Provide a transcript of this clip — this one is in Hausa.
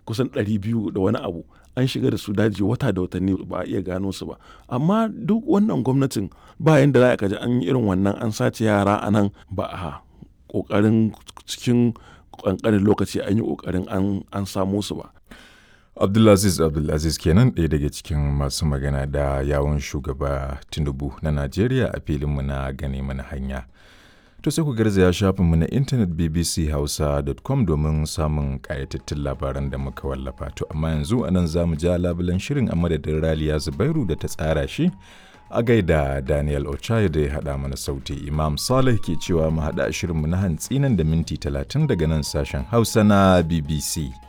kusan ɗari biyu da wani abu an shiga da su daji wata da watanni ba a iya gano su ba amma duk wannan gwamnatin ba yanda za a kaji an yi irin wannan an sace yara a nan ba a ƙoƙarin cikin ƙanƙanin lokaci an yi ƙoƙarin an samo su ba Abdulaziz Abdulaziz kenan ɗaya daga cikin masu magana da yawon shugaba Tinubu na Najeriya a filinmu na gane mana hanya. To sai ku garzaya shafinmu na intanet bbchausa.com domin samun ƙayatattun labaran da muka wallafa. To amma yanzu anan za mu ja labulan shirin a madadin Raliya Zubairu da ta tsara shi a gaida Daniel Ochai da ya haɗa mana sauti. Imam Saleh ke cewa mu haɗa shirinmu na hantsi nan da minti talatin daga nan sashen Hausa na BBC.